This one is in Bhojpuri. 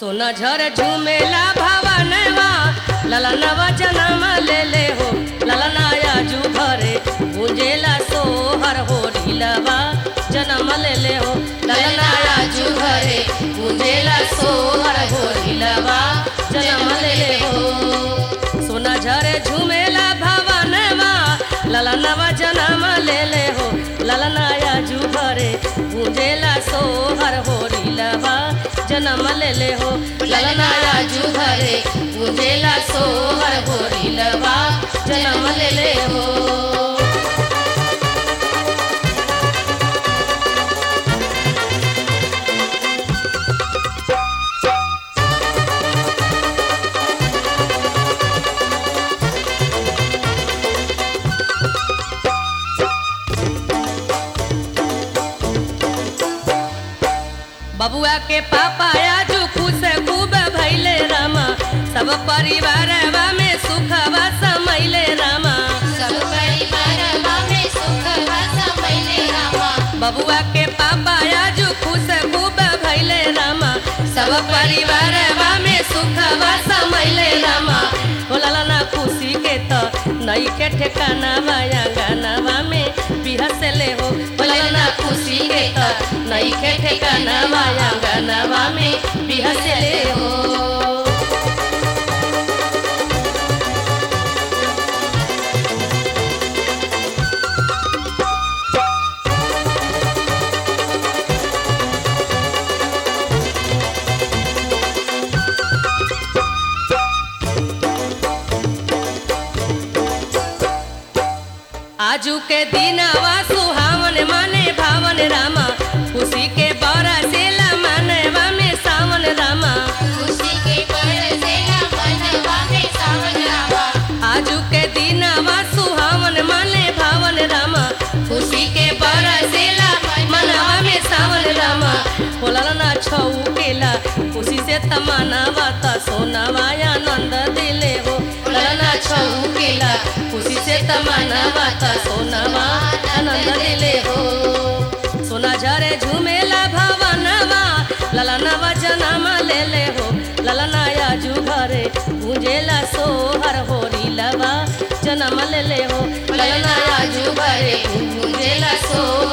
सोना झर झूमेला भवनवा ललनवा जनम ले ले हो ललनाया जू घरे गुंजेला सोहर हो रीलवा जनम ले ले हो ललनाया जू घरे गुंजेला सोहर हो रीलवा जनम ले ले हो सोना झरे झूमेला भवनवा ललनवा जनम ले ले हो ललनाया जू घरे गुंजेला सोहर हो रीलवा जनम ले ले हो ललनाया जू घरे गुंजेला सोहर हो रीलवा जनम ले ले हो बबुआ के पापा आजू खुश खूब भैले रामा सब परिवारवा में सुखवा समैले रामा सब परिवारवा में सुखवा समैले रामा बबुआ के पापा आजू खुश खूब भैले रामा सब परिवारवा में सुखवा समैले रामा होला ना खुशी के तो नई के ठिकाना माया गानावा में बिहसले हो होला ना खुशी के तो नई के ठिकाना माया गानावा में बिहसले हो आजू के दिनवा सुहावन माने भावन रामा खुशी के बरसेला मानवा में सावन रामा खुशी के बरसेला मनवा में सावन रामा आजू के दिनवा सुहावन माने भावन रामा खुशी के बरसेला मनवा में सावन रामा होला ना छऊ केला खुशी से तमनावा त सोनावा आनंद दिले हो होला ना छऊ केला खुशी से तमनावा त सोनावा आनंद दिले हो सोना झरे झूमेला भवनवा ललनवा जनम ले ले हो ललनाया जू घरे गुंजेला सोहर हो रीलवा जनम ले ले हो ललनाया जू घरे गुंजेला सोहर